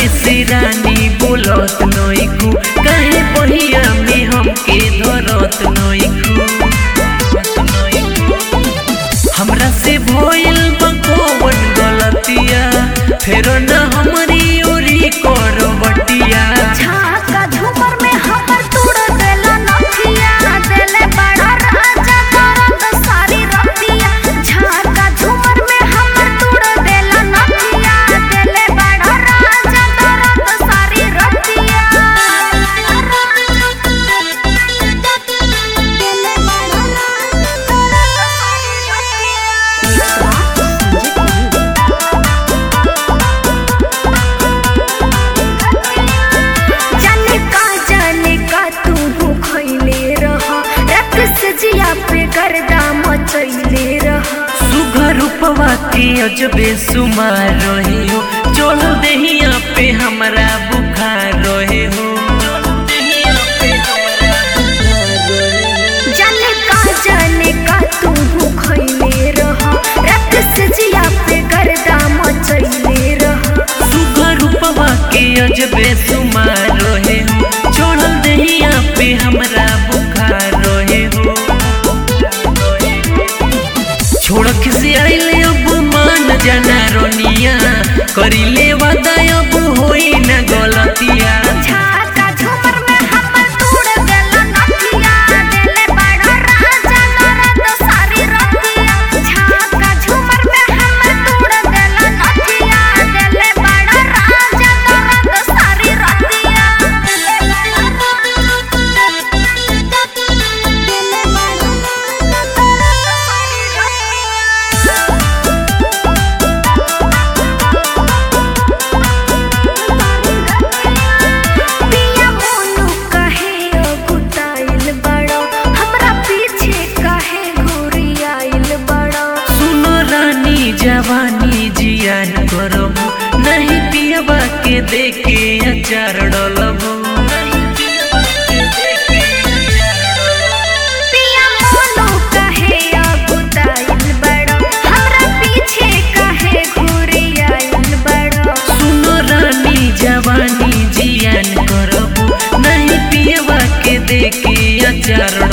से रानी बोलत नइखू काहे बहिया में हमके धरत नइखू हमरा से भइल बा कौन गलतिया फेर न हमरी ओरी करवटिया झाका झूमर में हमर तोड़ देला नथिया देले बड़ा राजा दर्द सारी रतिया झाका झूमर में हमर तोड़ देला नथिया देले बड़ा राजा दर्द सारी रतिया देले बड़ा जाने का जाने का तू भूखैले रह रक्त से जिया पे गर्दा मचैले रह सुघर रूपवा के अजबे सुमार रहे हो चढ़ देहिया पे हमरा बुखार रहे हो जाने का जाने का तू भूखैले रह रक्त से जिया पे गर्दा मचैले रह सुघर रूपवा के अजबे सुमार रहे हो चढ़ देहिया पे हमरा बुखार रहे हो छोड़ से आइले अब मान जाना रोनिया करिले वादा अब होई न गलतिया झाका झूमर में हमर तोड़ देला नथिया देले बड़ा राजा दर्द सारी रतिया झाका झूमर में हमर तोड़ देला नथिया देले बड़ा राजा दर्द सारी रतिया देले बड़ा देले बड़ा पिया मोनू काहे अगुताइल बड़ो हमरा पीछे काहे घुरियाइल बड़ो सुनो रानी जवानी जियान करबो नहीं पियबा के देखे अचार डलबो पिया मोनू काहे अगुताइल बड़ो हमरा पीछे काहे घुरियाइल बड़ो सुनो रानी जवानी जियान करबो नहीं पियबा के देखे अचार